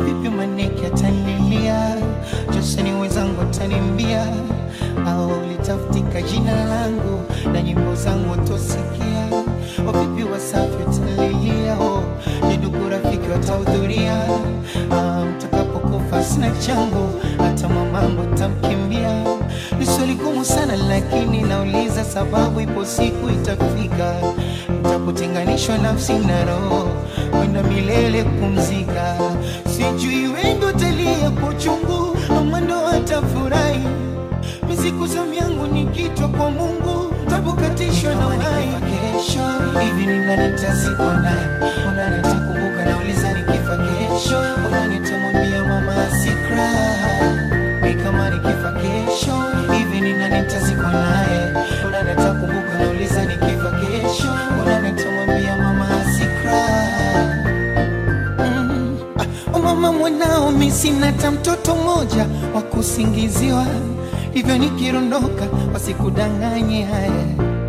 vipi maneke atanilia joseni wenzangu atanimbia au litafutika jina langu na nyimbo zangu watosikia wavipi wasafi watalilia oh, je ndugu rafiki watahudhuria ah, mtakapokufa sina changu hata mamangu tamkimbia ni swali gumu sana lakini nauliza sababu ipo siku itafika nitakutenganishwa nafsi na roho kwenda milele kupumzika sijui wengi utalia kwa uchungu ama ndo watafurahi miziku zamu yangu ni kitwa kwa mungu tabukatishwa na uhai kesho hivi ni nani nitazikwa naye unani nitakumbuka nauliza nikifa kesho unani nitamwambia mama asikra mi kama nikifa kesho hivi ni nani nitazikwa naye unani nitakumbuka nauliza nikifa kesho unani nitamwambia mama asikra Mm. Ah, mama mwanao mi sina hata mtoto mmoja wa kusingiziwa hivyo nikirondoka wasikudanganye haya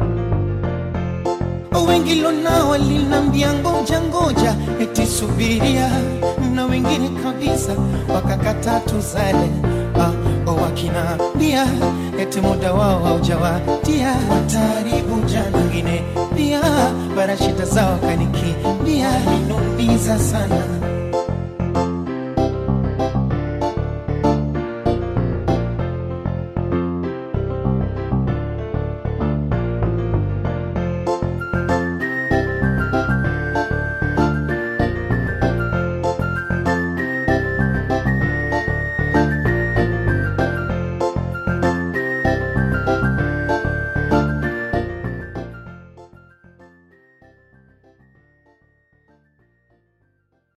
wengi lonao walinambia ngoja ngoja eti subiria na wengine kabisa wakakata tuzale ah, wakinambia eti muda wao haujawadia wataribu jana wengine pia bara shida zao kanikimbia ninumiza sana